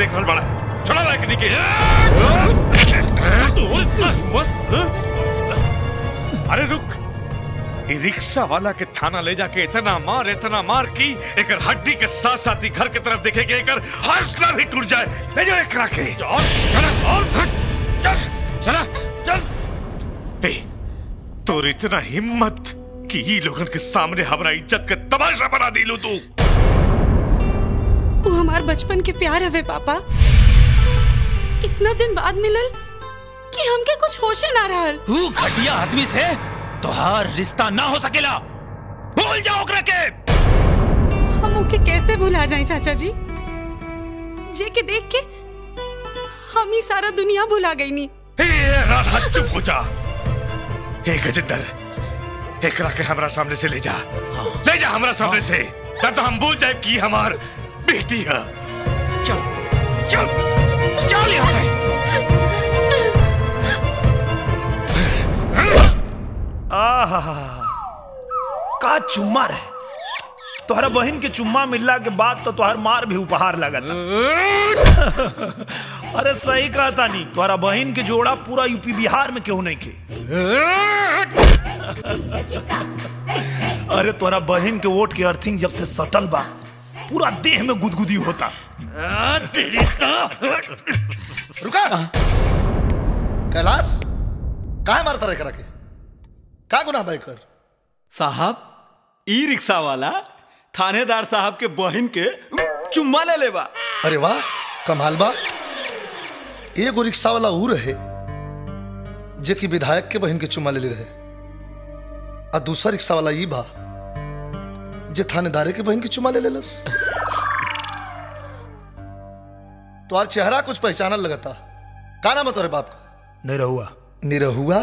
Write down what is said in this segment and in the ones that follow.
देख रहल बड़ा चला रहा है के तोर इतना हिम्मत अरे रुक ई रिक्शा वाला के थाना ले जाके इतना मार इतना मार की एकर हड्डी के साथ साथ ही घर के तरफ देखे के एकर हौसला भी टूट जाए ले जाओ एकरा के चल चला और हट चल चला चल ए तोर इतना हिम्मत कि ई लोगन के सामने हमरा इज्जत के तमाशा बना दिलू तू वो हमार बचपन के प्यार हवे पापा इतना दिन बाद मिलल कि हमके कुछ होशे ना रहल तू घटिया आदमी से तोहार रिश्ता ना हो सकेला भूल जाओ ओकरा के हम ओके कैसे भुला जाए चाचा जी जे के देख के हम ही सारा दुनिया भुला गई नी ए राधा चुप हो जा ए गजेंद्र एकरा के हमरा सामने से ले जा ले जा हमरा सामने से ना तो हम भूल जाए कि हमार बेटी है चल चल चल यहाँ से आहा का चुम्मा रहे तोहरा बहन के चुम्मा मिलला के बाद तो तोहर मार भी उपहार लगता अरे सही कहा तानी तोहरा बहन के जोड़ा पूरा यूपी बिहार में क्यों नहीं के अरे तोहरा बहन के वोट के अर्थिंग जब से सटल बा पूरा देह में गुदगुदी होता आ, तेरी तो रुका कैलाश काहे मारता रहे करा के का गुनाह भाई कर साहब ई रिक्शा वाला थानेदार साहब के बहन के चुम्मा ले लेबा अरे वाह कमाल बा एगो रिक्शा वाला ऊ रहे जे कि विधायक के बहन के चुम्मा ले ले रहे आ दूसरा रिक्शा वाला ई बा जे थानेदारे के बहन के चुम्मा ले लेलस तुम्हार चेहरा कुछ पहचानल लगता का नाम है तुम्हारे बाप का नहीं रहुआ निरहुआ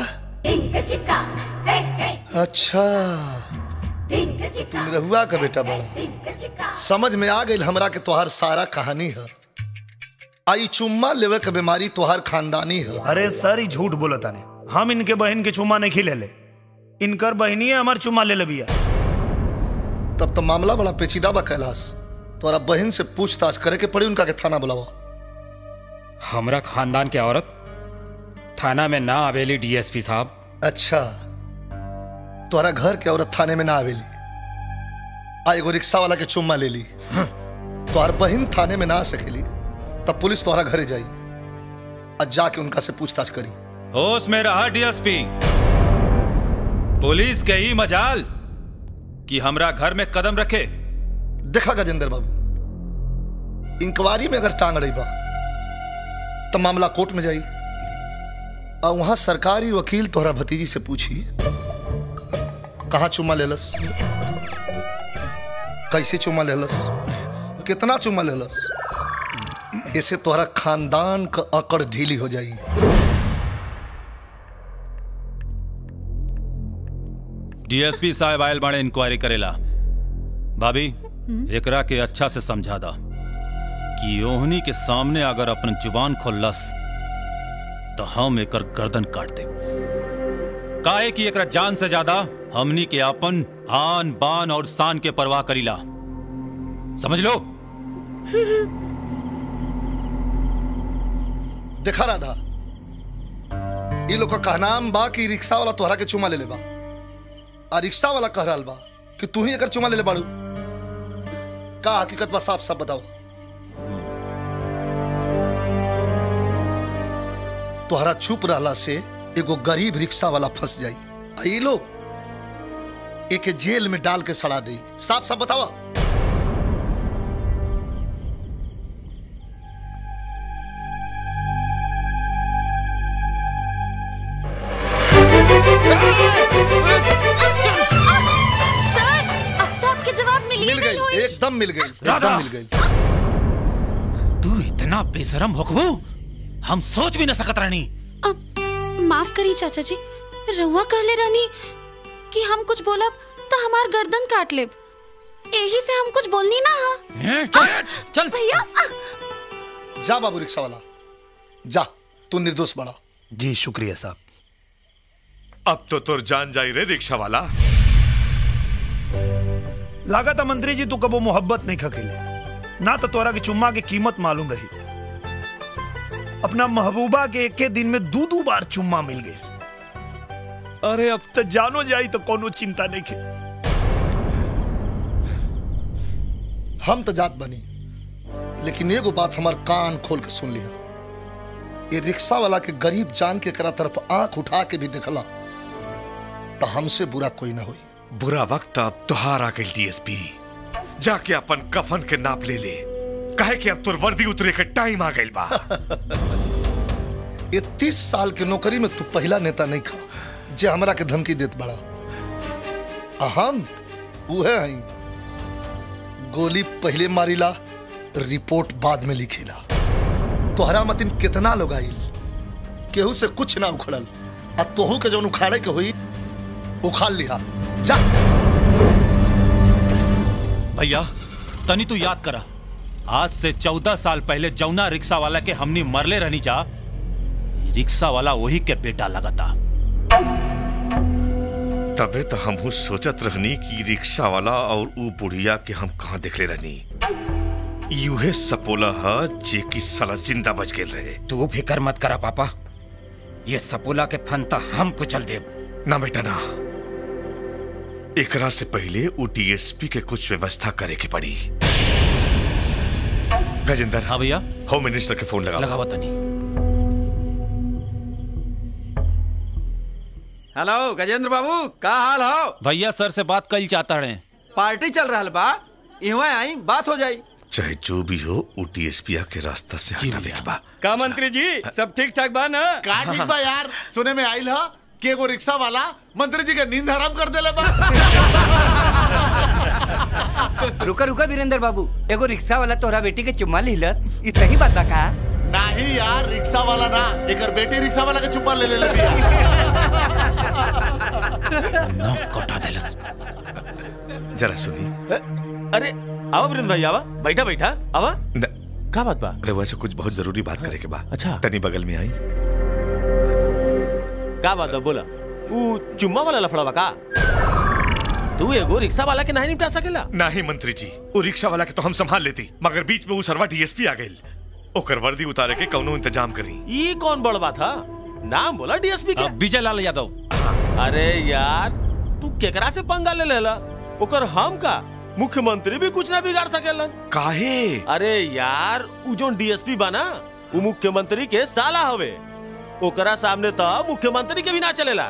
अच्छा तू निरहुआ का बेटा बड़ा समझ में आ गई हमरा के तोहार सारा कहानी है आई चुम्मा लेवे के बीमारी तोहार खानदानी है अरे सर ही झूठ बोला ताने हम इनके बहन के चुम्मा नहीं खिले ले इनकर बहनी है हमार चुम्मा ले लबिया तब तो मामला बड़ा पेचीदा बा कैलाश तोरा बहन से पूछताछ करे के पड़ी उनका के थाना बुलावा हमरा खानदान के औरत थाना में ना आवेली डीएसपी साहब अच्छा तोरा घर के औरत थाने में ना आवेली आ एगो रिक्शा वाला के चुम्मा ले ली तोहर बहन थाने में ना आ सकेली तब पुलिस तोहरा घरे जाई आ जाके उनका से पूछताछ करी होश में रहा डीएसपी पुलिस के ही मजाल कि हमरा घर में कदम रखे देखा गजेंद्र बाबू इंक्वायरी में अगर टांग रही बा तो मामला कोर्ट में जाई और वहां सरकारी वकील तोहरा भतीजी से पूछी कहा चुम्मा लेलस कैसे चुम्मा लेलस कितना चुम्मा लेलस इससे तोहरा खानदान का अकड़ ढीली हो जाई डीएसपी साहब आयल बाड़े इंक्वायरी करेला भाभी एकरा के अच्छा से समझा दा कि ओहनी के सामने अगर अपन जुबान खोलस तो हम एकर गर्दन काट दे काहे कि एकरा जान से ज्यादा हमनी के अपन आन बान और शान के परवाह करीला समझ लो देखा राधा ये लोग का कहनाम बा कि रिक्शा वाला तोहरा के चुमा ले ले बा आ रिक्शा वाला कह रहा बा कि तू ही एकर चुमा ले ले बाड़ू का हकीकत बा साफ साफ बताओ तोहरा चुप रहला से एगो गरीब रिक्शा वाला फंस जाई आ ये लोग एके जेल में डाल के सड़ा दे साफ साफ बतावा सर अब तो आपके जवाब मिल मिल गई एकदम मिल गई एकदम मिल गई तू इतना बेशरम होकबू हम सोच भी न सकत रहनी माफ करी चाचा जी रहुआ कहले रहनी कि हम कुछ बोलब तो हमार गर्दन काट लेब यही से हम कुछ बोलनी ना हा चल चल भैया जा बाबू रिक्शा वाला जा तू निर्दोष बड़ा जी शुक्रिया साहब अब तो तुर जान जाई रे रिक्शा वाला लागत मंत्री जी तू कबो मोहब्बत नहीं खकेले ना तो तोरा की चुम्मा की कीमत मालूम रही अपना महबूबा के एक दिन में दो दो बार चुम्मा मिल गए अरे अब तो जानो जाई तो कोनो चिंता नहीं के हम तो जात बनी लेकिन एगो बात हमार कान खोल के सुन लिया ये रिक्शा वाला के गरीब जान के करा तरफ आंख उठा के भी देखला तो हमसे बुरा कोई ना हुई बुरा वक्त अब तुहार आ गई डीएसपी जाके अपन कफन के नाप ले ले कहे कि अब तुर वर्दी उतरे के टाइम आ गई बा ये तीस साल के नौकरी में तू पहला नेता नहीं खा जे हमरा के धमकी देत बड़ा आ हम उहे हई गोली पहले मारिला रिपोर्ट बाद में लिखिला तोहरा मतिन कितना लोग आइल केहू से कुछ ना उखड़ल आ तोहू के जौन उखाड़े के हुई उखाड़ लिहा जा भैया तनी तू याद करा आज से चौदह साल पहले जौना रिक्शा वाला के हमनी मरले रहनी जा रिक्शा वाला वही के बेटा लगता तबे तो हम सोचत रहनी कि रिक्शा वाला और ऊ बुढ़िया के हम कहाँ देखले रहनी यूहे सपोला ह जे की साला जिंदा बच गेल रहे तू फिकर मत करा पापा ये सपोला के फंता हम कुचल देब ना बेटा ना एकरा से पहले ऊ डीएसपी के कुछ व्यवस्था करे के पड़ी गजेंद्र हाँ भैया होम मिनिस्टर के फोन लगा लगावा तनी हेलो गजेंद्र बाबू का हाल हो भैया सर से बात कल चाहता रहे पार्टी चल रहा बा इहवा आई बात हो जाई चाहे जो भी हो ऊ डीएसपी के रास्ता से हटावे के बा का मंत्री जी सब ठीक ठाक बा ना का ठीक बा यार सुने में आइल ह कि एगो रिक्शा वाला मंत्री जी के नींद हराम कर देले बा रुका रुका वीरेंद्र बाबू एगो रिक्शा वाला तोहरा बेटी के चुम्मा लिहलस ई सही बात बा का नहीं यार रिक्शा वाला ना एकर बेटी रिक्शा वाला के चुम्मा ले ले ले कटा देलस जरा सुनी अरे आवा वृंद भाई आवा बैठा बैठा आवा का बात बा अरे वैसे कुछ बहुत जरूरी बात करे के बा अच्छा। तनी बगल में आई का बात बा बोला ऊ चुम्मा वाला लफड़ा बा का तू एगो रिक्शा वाला के नहीं निपटा सकेला नहीं मंत्री जी वो रिक्शा वाला के तो हम संभाल लेती मगर बीच में वो सरवा डीएसपी आ गई ओकर वर्दी उतारे के कौनो इंतजाम करी ई कौन बड़ बात था नाम बोला डीएसपी के विजय लाल यादव अरे यार तू केकरा से पंगा ले लेला ओकर हम का मुख्यमंत्री भी कुछ ना बिगाड़ सकेलन काहे अरे यार उ जो डीएसपी बना उ मुख्यमंत्री के साला हवे ओकरा सामने तो मुख्यमंत्री के भी ना चलेला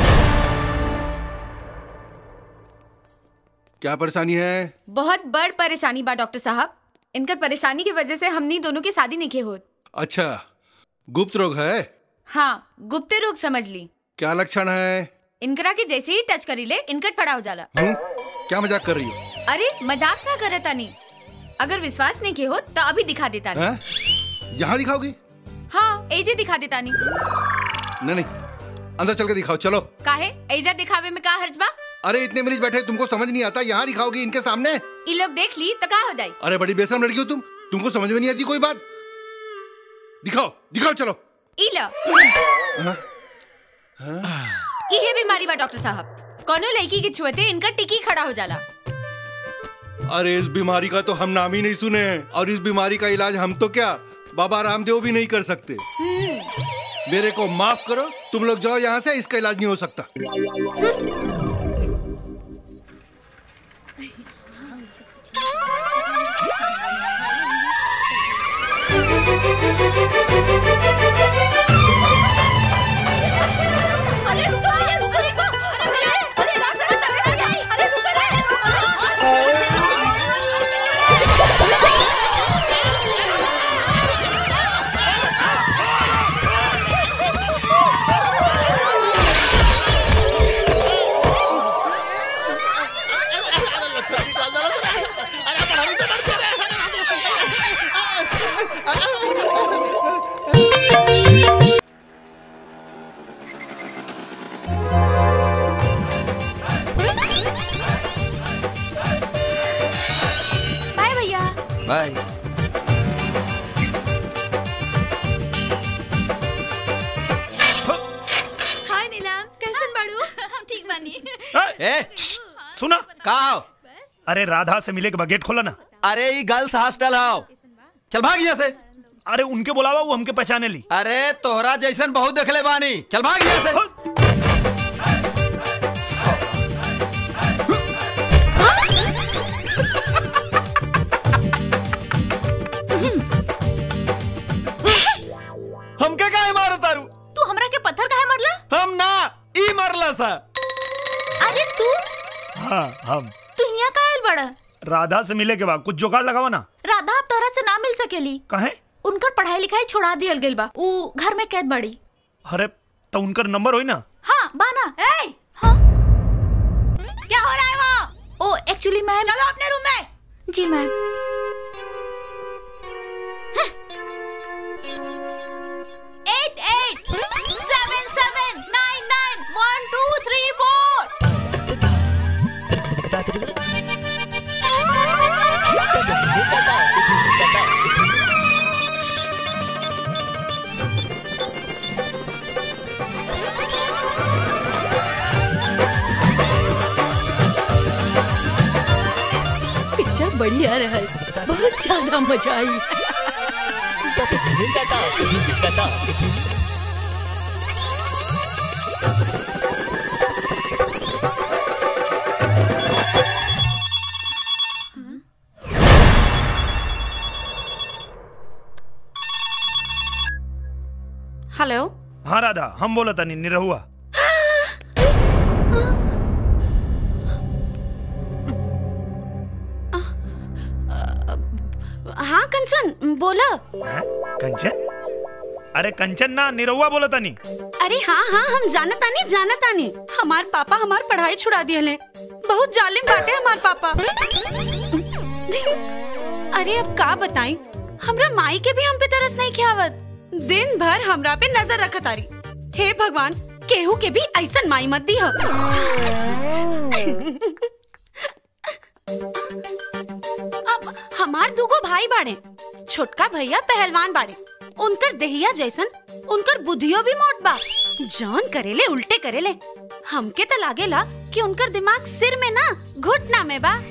क्या परेशानी है बहुत बड़ परेशानी बा डॉक्टर साहब इनकर परेशानी की वजह से हमनी दोनों की शादी नहीं होत अच्छा गुप्त रोग है हाँ गुप्त रोग समझ ली क्या लक्षण है इनकरा के जैसे ही टच करी ले इनकट खड़ा हो जाला हूँ? क्या मजाक कर रही हो अरे मजाक ना करे तानी अगर विश्वास नहीं के हो तो अभी दिखा देता हैं? यहाँ दिखाओगी हाँ एजे दिखा देता नहीं नहीं नहीं अंदर चल के दिखाओ चलो काहे एजा दिखावे में का हर्ज बा अरे इतने मरीज बैठे तुमको समझ नहीं आता यहाँ दिखाओगी इनके सामने ई लोग देख ली तो का हो जाई अरे बड़ी बेशरम लड़की हो तुम तुमको समझ में नहीं आती कोई बात दिखाओ दिखाओ चलो ई लो हाँ? इहे बीमारी बा डॉक्टर साहब कोनो लड़की के छुएते इनका टिकी खड़ा हो जाला अरे इस बीमारी का तो हम नाम ही नहीं सुने हैं और इस बीमारी का इलाज हम तो क्या बाबा रामदेव भी नहीं कर सकते मेरे को माफ करो तुम लोग जाओ यहाँ से इसका इलाज नहीं हो सकता अरे रुको अरे रुको रुको अरे अरे रास्ते में टकरा गई अरे रुको रे बाय भैया बाय हाय नीलम कैसन बाड़ू हम ठीक बानी ए सुना का हो अरे राधा से मिले के बाद गेट खोला ना अरे ये गर्ल्स हॉस्टल आओ चल भाग यहाँ से अरे उनके बुलावा वो हमके पहचाने ली अरे तोहरा जैसन बहुत देखले बानी चल भाग यहाँ से हमके काहे मारो तारू तू हमरा के पत्थर काहे मारला हम ना ई मरला सा अरे तू हाँ हम तू यहाँ काहे आइल बड़ा राधा से मिले के बाद कुछ जुगाड़ लगावा ना राधा अब तोहरा से ना मिल सकेली कहे उनकर पढ़ाई लिखाई छोड़ा दियल गेल बा ऊ घर में कैद बड़ी अरे तो उनकर नंबर होई ना हाँ बाना ए हाँ क्या हो रहा है वहाँ ओ एक्चुअली मैम चलो अपने रूम में जी ma'am eight eight seven seven nine nine one two three four picture बढ़िया रहल बहुत ज्यादा मजा आई हेलो हाँ राधा हम बोला था नहीं निरहुआ हाँ कंचन बोला हैं? कंचन अरे कंचन ना निरहुआ बोला था नहीं अरे हाँ हाँ हम जानता नहीं जानता नहीं हमार पापा हमार पढ़ाई छुड़ा दिए ले बहुत जालिम बाटे हमार पापा अरे अब का बताई हमरा माई के भी हम पे तरस नहीं खियावत दिन भर हमरा पे नजर रखत आरी हे भगवान केहू के भी ऐसन माई मत दी अब हमार दूगो भाई बाड़े छोटका भैया पहलवान बाड़े उनकर देहिया जैसन उनकर बुद्धियो भी मोट बा जौन करेले उल्टे करेले हमके तो लागेला कि उनकर दिमाग सिर में ना घुटना में बा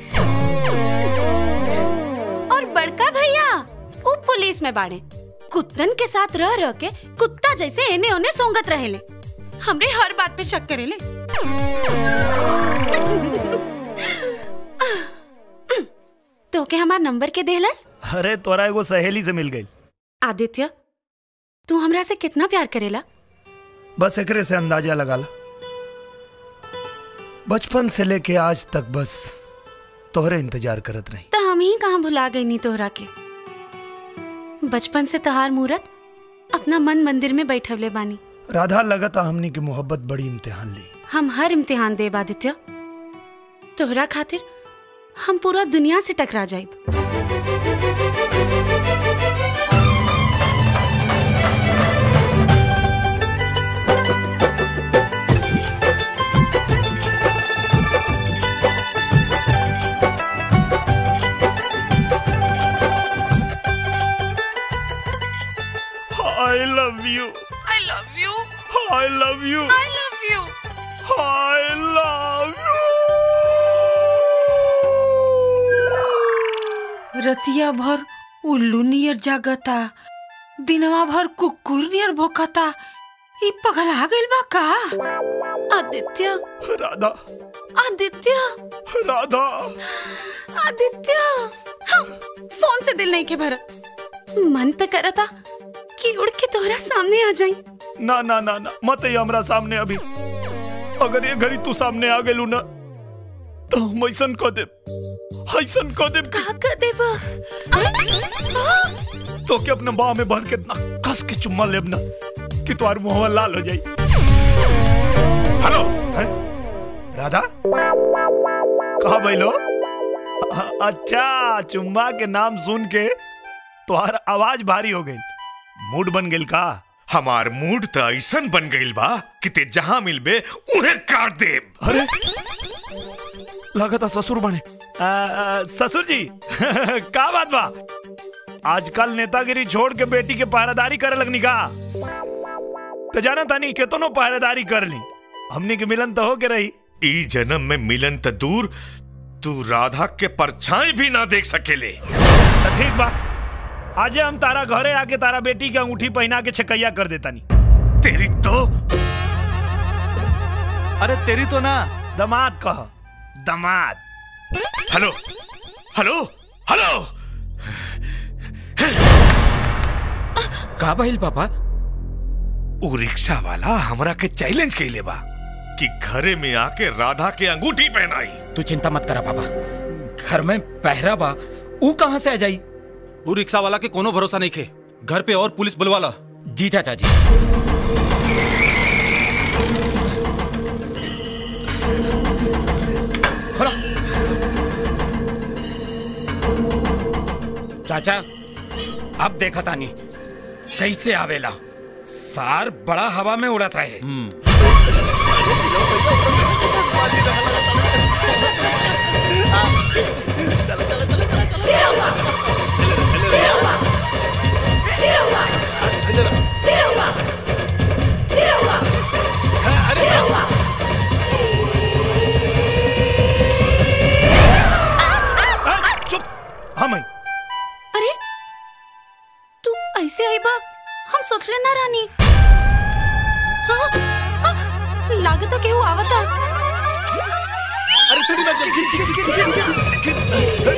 और बड़का भैया वो पुलिस में बाड़े कुत्तन के साथ रह रह के कुत्ता जैसे एने ओने सोंगत रहेले हमरे हर बात पे शक करेले तो के हमार नंबर के देहलस अरे तोरा एगो सहेली से मिल गई आदित्य तू हमरा से कितना प्यार करेला बस एकरे से अंदाजा लगा ला बचपन से लेके आज तक बस तोहरे इंतजार करत रही तो हम ही कहाँ भुला गई नी तोहरा के बचपन से तहार मूरत अपना मन मंदिर में बैठवले बानी राधा लगता हमनी की मोहब्बत बड़ी इम्तिहान ली हम हर इम्तिहान देब आदित्य तोहरा खातिर हम पूरा दुनिया से टकरा जाइब I love you I love you I love you I love you I love रतिया भर उल्लू नियर जागता दिनवा भर कुकुर नियर भोकता ई पगला गइल बा का आदित्य राधा आदित्य राधा आदित्य हाँ, फोन से दिल नहीं के भरत मन तो करता कि उड़ के तोहरा सामने आ जाई ना ना ना ना मत ये हमरा सामने अभी अगर ये घड़ी तू सामने आ गेलू ना तो हम ऐसन कह दे ऐसन कह दे का कर देब तो के अपने बाह में भर के इतना कस के चुम्मा लेब ना कि तुम्हार मुंह लाल हो जाई हेलो हैं? राधा कहा बैलो अच्छा चुम्मा के नाम सुन के तुम्हार आवाज भारी हो गई मूड बन गेल का हमार मूड तो ऐसन बन गइल बा कि ते जहां मिलबे उन्हें काट दे अरे लगता ससुर बने आ, आ, ससुर जी का बात बा आजकल नेतागिरी छोड़ के बेटी के पहरेदारी करे लगनी का तो जाना तानी केतनो पहरेदारी कर ली हमनी के मिलन तो हो के रही ई जन्म में मिलन त दूर तू राधा के परछाई भी ना देख सकेले तो ठीक बा आजे हम तारा घरे आके तारा बेटी के अंगूठी पहना के छकैया कर देता नी तेरी तो अरे तेरी तो ना दमाद कह दमाद हेलो हेलो हेलो का बहिल पापा उ रिक्शा वाला हमरा के चैलेंज कैले बा कि घरे में आके राधा के अंगूठी पहनाई तू चिंता मत करा पापा घर में पहरा बा ऊ कहाँ से आ जाई वो रिक्शा वाला के कोनो भरोसा नहीं खे घर पे और पुलिस बुलवा ला जी चाचा जी खोलो चाचा अब देखा तानी कैसे आवेला सार बड़ा हवा में उड़त रहे चुप हम आई अरे तू ऐसे आई बा हम सोचले ना रानी हाँ, हाँ, लागत तो केहू आवता अरे सीढ़ी में चल खींच खींच खींच खींच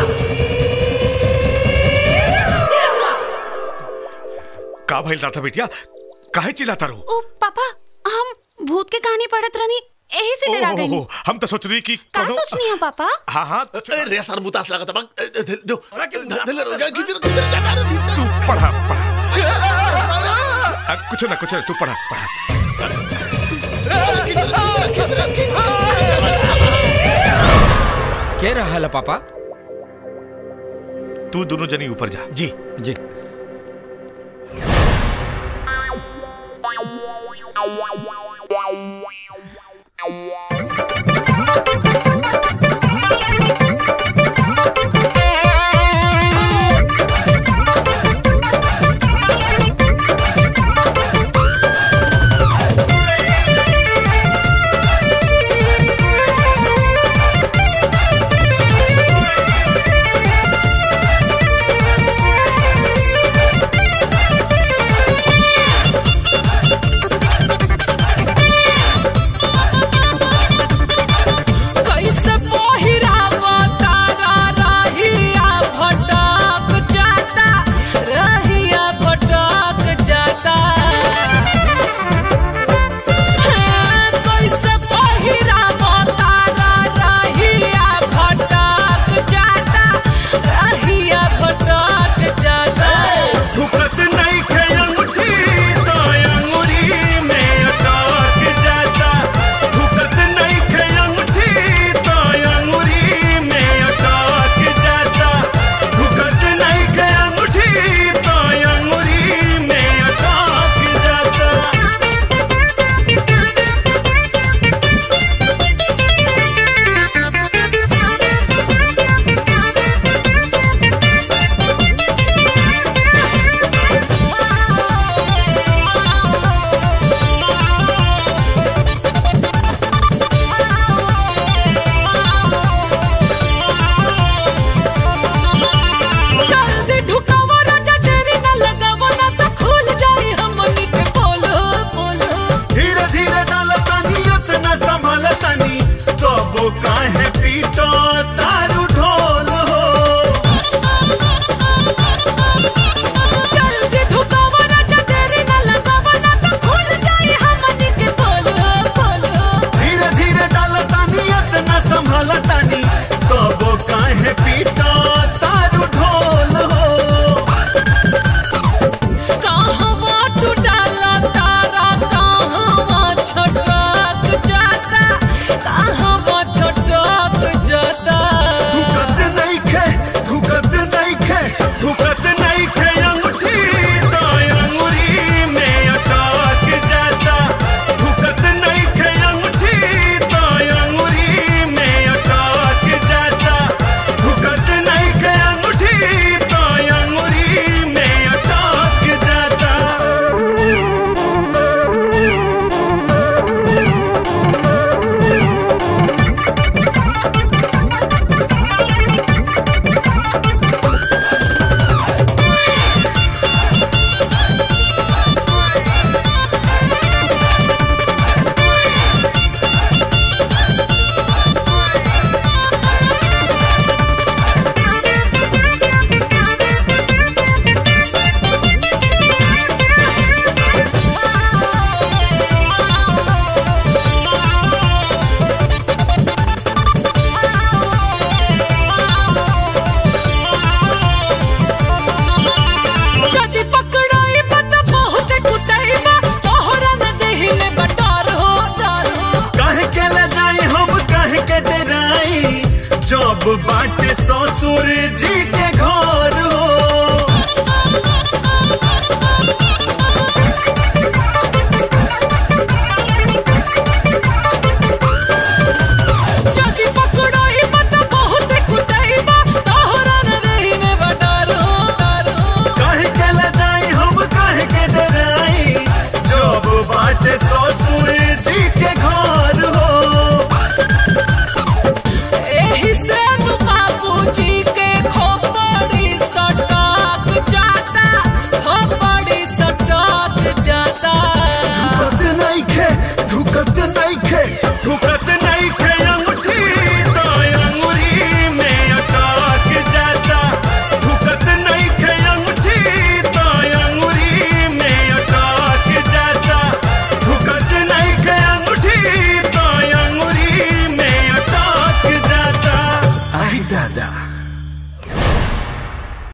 का भइल राधा बिटिया काहे चिल्लाता रहो ओ पापा हम भूत के कहानी पढ़त रहनी यही से डरा गई ओहो, हम तो सोच रही कि का कोनो- सोचनी है पापा हाँ हाँ रे सर मुतास लगा था बक जो धले रो गया खींच खींच जाता रे तू पढ़ा पढ़ा आ, कुछ ना कुछ ना तू पढ़ा पढ़ा के रहा है पापा तू दोनों जनी ऊपर जा जी जी